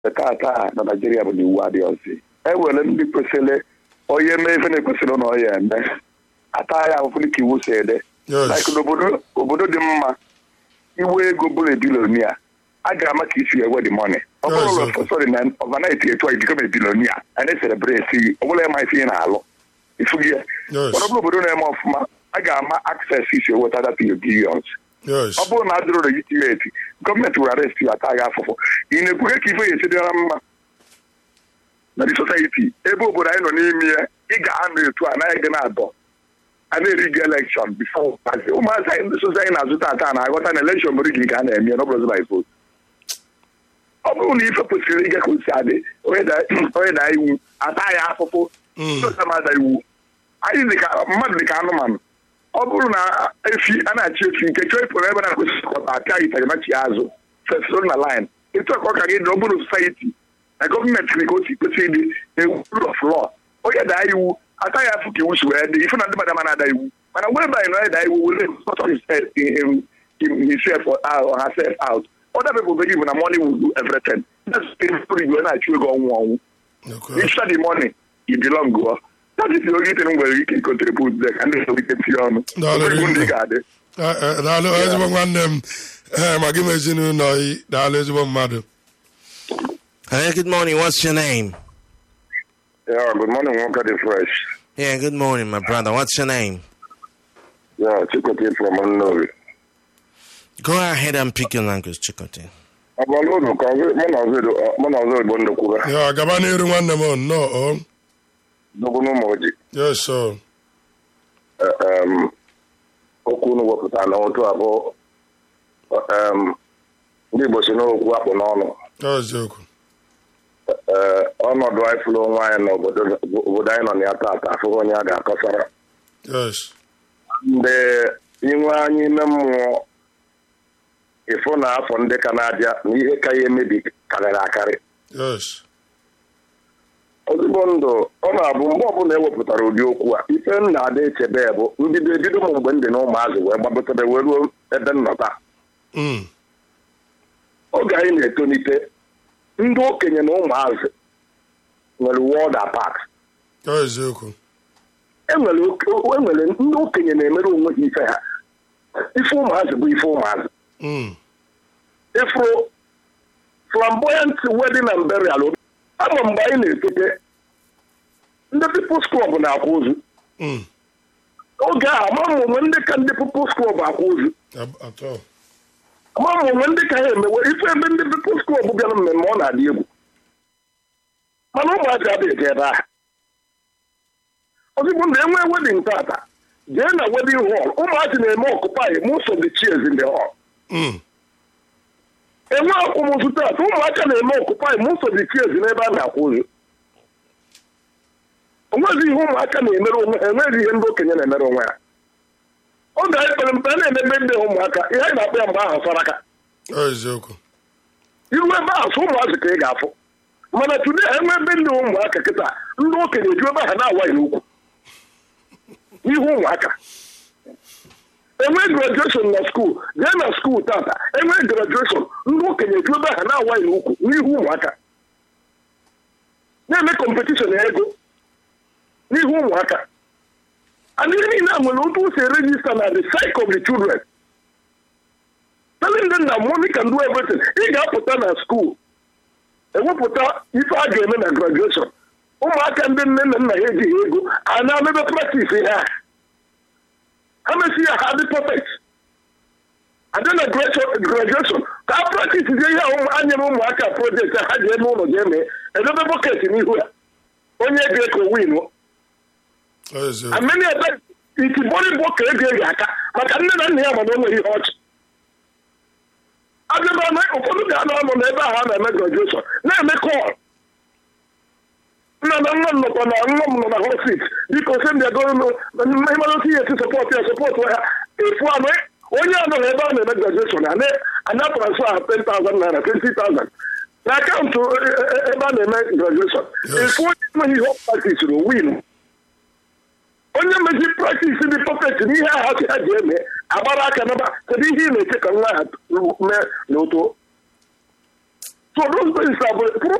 taa taa na naijiria bụ na iwu adịghị ọzi e nwere ndị kwesịrị onye mee ife na-ekwesịrị na ọ ya eme ata ya ahụfụ dịka iwu si ede Yes. like n'obodo obodo dị mma iwe ego bụrụ ebilonia a ga-ama ka isi ewe dị mọni ọ Yes, bụrụ okay. ụlọ sọrọ na ọvanait etu a become ebilonia a na-eselebreti gị ọ bụla ịma ife ị na-alụ ifu gị ya Yes. mana ọ bụrụ obodo na-eme ọfụma a ga-ama access isi eweta data your billions yes ọ bụrụ na a dịrọ legitimate gọọmenti were arrest ya ata gị afụfụ ị na-ekwuhe ka ife ya esi dịra mma na the society ebe obodo anyị nọ n'ime ya ị ga-anọ etu a naghị gị na-adọ a na-eri gị elekshọn bifo ụmụazị ụmụazị anyị ndị sozi anyị na-azụta ata na-aghọta na elekshọn bụrụ gị ka a na-eme n'ọbụrụ by vote ọ bụrụ na ife kwesịrị ịga ka o si adị onye da- onye daa iwu ata ya afụfụ Mm. sosa mada iwu anyị dị ka mmadụ dị ka anụmanụ ọ bụrụ na efi a na-achị efi nke chọọ ịpụrụ ebe na-akwesị ịkọta aka gị tagamachi azụ fesoro na line etu a ka ọ ka gị dị ọ bụrụ society na gọọmenti dị ka o si kwesị ịdị na rule of law onye daa iwu ata ya afụ ka iwu si wee dị ife na ndị mmadụ ama na-ada iwu mana wee banyị na onye daa iwu were sort himself in- in- himself or or herself out other people believe na money will do everything that's the story you na-achụ ego ọnwụ ọnwụ okay If the money, you belong go. That is the only thing where you can contribute there. And this we can see on. No, no, no, no. God. Eh, eh, daalụ ezigbo nwanne m ee ma gị ma ezinụlọ gị daalụ ezigbo mmadụ Hey, good morning. What's your name? Yeah, good morning, Walker the Fresh. Yeah, good morning, my brother. What's your name? Yeah, Chikote from Unknown. Go ahead and pick your language, Chikote. Abalị ụlọ ka mụ na ọzọ Igbo ndụ kwuba ya gaba n'iru nwanne m nnọọ o dogo n'ụmụ ojii yes sir okwu unu wepụtara na otu abụọ em, ndị Igbo si n'okwu akpụ n'ọnụ eziokwu Ee, ọnọdụ anyị fụrụ onwe anyị n'obodo obodo anyị nọ na ya taata afụghị onye a ga-akọsara yes mgbe inwe anyị ime mmụọ ịfụ na afọ ndị ka na-abịa na ihe ka ya emebi karịrị akarị yes ozugbo ndụ ọ na-abụ mgbe ọbụla ewepụtara ụdị okwu a ife m na-ada echebe bụ mbido ebido m mgbe m dị na ụmụazị wee gbapụtara wee ruo ebe nnọta Mm. oge anyị na-etolite ndị okenye na ụmụazị nwere world apart eziokwu enwere oke- enwere ndị okenye na-emere onwe ha ife ha ife ụmụazị bụ ife ụmụazị Mm. ifuru flamboyant wedding and burial ama mgbe anyị na-etote ndị People's Club na-akwa ozu Mm. oge ahụ ama m onwe ndị ka ndị People's Club akwa ozu Ab- atọ ama m onwe ndị ka ha emewe ife ebe ndị People's Club bịara mmemme ọ na-adị egwu mana ụmụazị adịghị ebe ahụ ozugbo na enwe wedding tata jee na wedding hall ụmụazị na-eme occupy most of the chairs in the hall Mm. enwe akwụmụzụ tata ụmụaka na-eme occupy most of the chairs n'ebe a na-akwa ozu onwezi ihe ụmụaka na-emere onwe ha enweghị ihe ndị okenye na-emere onwe ha oge anyị kpere mpe a na-emebe ndị ụmụaka ihe anyị na-akpọ ya mgbe ahụ saraka eziokwu iru ebe ahụ sọ ụmụazị ka ị ga-afụ mana tude enwe ebe ndị ụmụaka kịta ndị okenye eju ebe ahụ na-awaghị n'ukwu n'ihu ụmụaka enwe grajueshọn na skuul jee na skuul tata enwe grajueshọn ndị okenye eju ebe ahụ na-awaghị n'ukwu n'ihu ụmụaka na-eme kọmpetishọn ego n'ihu ụmụaka and ihe niile a nwere otu o si erejista na the psyche of the children telling them na money can do everything ị ga-apụta na skuul ewepụta ife a ga-eme na grajueshọn ụmụaka ndị nne na nna ha ejighị ego a na-emebe praktis ihe a ha mesi ya ha dị perfect adị na grajueshọn ka a praktis ihe ihe a anyere ụmụaka projekti ha ji eme ụlọ ga-eme edobe bọket n'ihu ya onye ga-eko win eziokwu ameni ebe itibori bụ ka ego eji aka maka nne na nna ya mana o nwere ihe ọchị abịaba na ụfọdụ ga-anọ ọnụ n'ebe ahụ a na-eme grajueshọn na-eme kọl nna na nwa m nọkwa na nwa m nọ na hosit biko sị ndị agoro ịmara otu ihe esi sọpọtụ ya sọpọtụ ya efu anụ onye anọghị ebe a na-eme grajueshọn ana transfer ha 10,000 naira 20,000 na akaụntụ e- e- ebe a na-eme grajueshọn Yes. efu onye enweghị ihe ọ praktisiri win onye mezi praktis dị perfect n'ihe ahụ si ha ji eme agbara aka naba kedu ihe ị na-eche ka nwa ha mee n'oto so so those places are